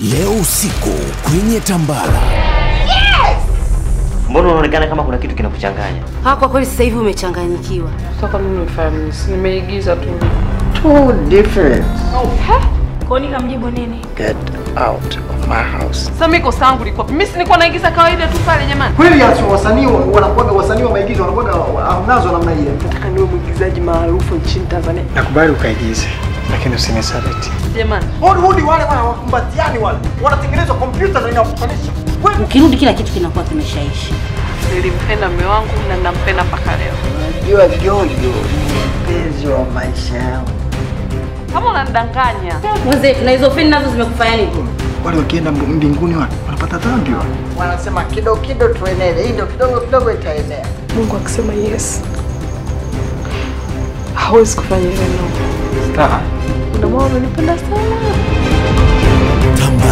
leo usiku kwenye Tambara. Mbona unaonekana kama kuna kitu kinakuchanganya? Ha, kwa kweli sasa hivi umechanganyikiwa. Sasa mimi nimefanya nimeigiza tu. Too different. Koni kamjibu nini? Get out of my house. Sasa mimi kosa langu liko. Mimi si nilikuwa naigiza kawaida tu pale jamani. Kweli hasa wasanii wanakuwa wasanii wa maigizo wanakuwa hamnazo namna hiyo. Nataka niwe mwigizaji maarufu nchini Tanzania. Nakubali ukaigize, lakini usinisaliti. Jamani. Hollywood wale wale wakumbatiani wale wanatengenezwa kompyuta na inakutanisha. Ukirudi kila kitu kinakuwa kimeshaishi. Nilimpenda mume wangu na nampenda mpaka leo. Unajua Jojo ni mpenzi wa maisha yangu. Kama unanidanganya. Mwenzetu na hizo feni nazo zimekufanya nini? Wale wakienda mbinguni wale wanapata dhambi wale. Wanasema kidogo kidogo tuenele, hii ndio kidogo kidogo itaenea. Mungu akisema yes. Hawezi kufanya ile no. Star. Ndio maana unanipenda sana. Tambara.